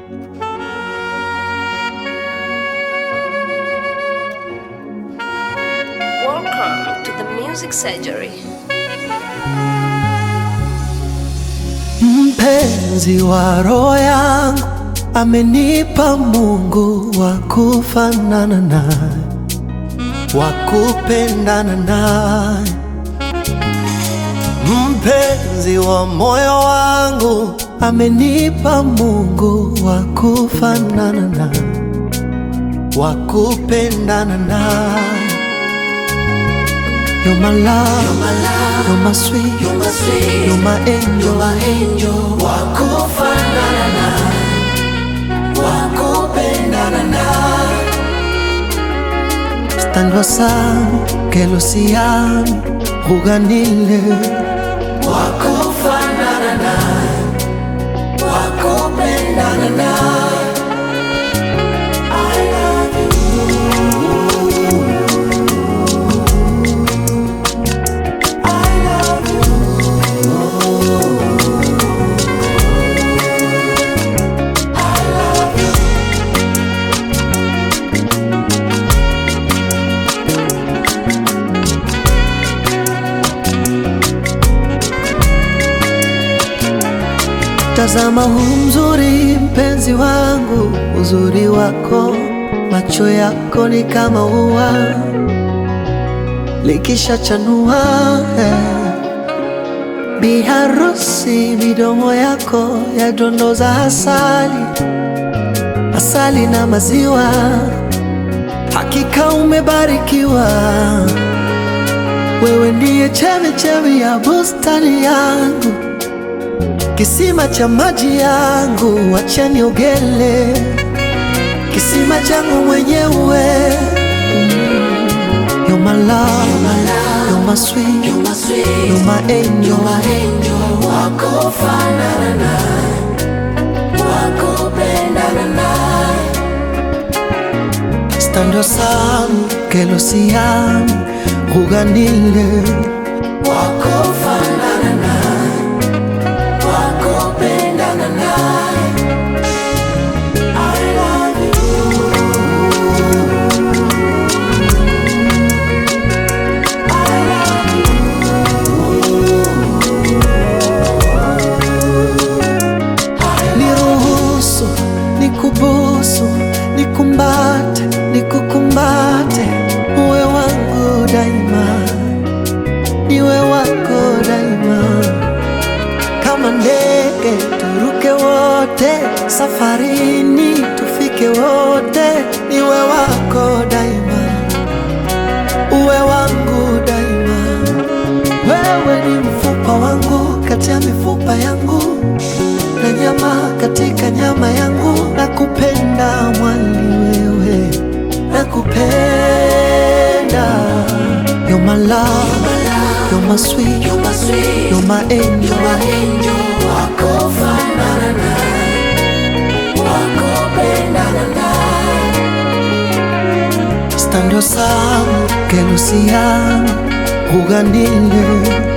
Welcome to the Music Surgery. Mpenzi wa roho yangu amenipa Mungu wa kufanana naye, wa kupendana naye. Mpenzi wa moyo wangu amenipa Mungu wa kufanana naye, wa kupendana naye. You're my love, you're my, love, you're my sweet, you're my, sweet, you're my angel, you're my angel. Wakufanana naye, wakupendana naye. Stando sana que lo siami, juganile. Wakufanana naye, wakupendana naye. I love you. I love you. I love you. Tazama huu mzuri mpenzi wangu, uzuri wako, macho yako ni kama ua likishachanua eh. Biharusi, midomo yako yadondoza asali, asali na maziwa, hakika umebarikiwa. Wewe ndiye chemichemi ya bustani yangu, kisima cha maji yangu, wacha niogele, kisima changu mwenyewe. You're my love, you're my, love, you're my sweet, you're my, sweet, you're my angel, you're my angel. Wakufanana naye, wakupendana naye. Stando sana que lo siami, juganile. Wakufanana naye, wakupendana naye. I love you. I love you. Niruhusu, nikubusu, nikumbate, nikukumbate, uwe wangu daima, niwe wako daima. Kama ndege turuke wote, safarini tufike wote, niwe wako daima, uwe wangu daima. Wewe ni mfupa wangu kati ya mifupa yangu na nyama katika nyama yangu, nakupenda mwali wewe, nakupenda. You're my love, you're my sweet, you're my, sweet, you're my angel, you're my angel. Wakufanana naye, wakupendana naye. Stando sana que lo siami, juganile.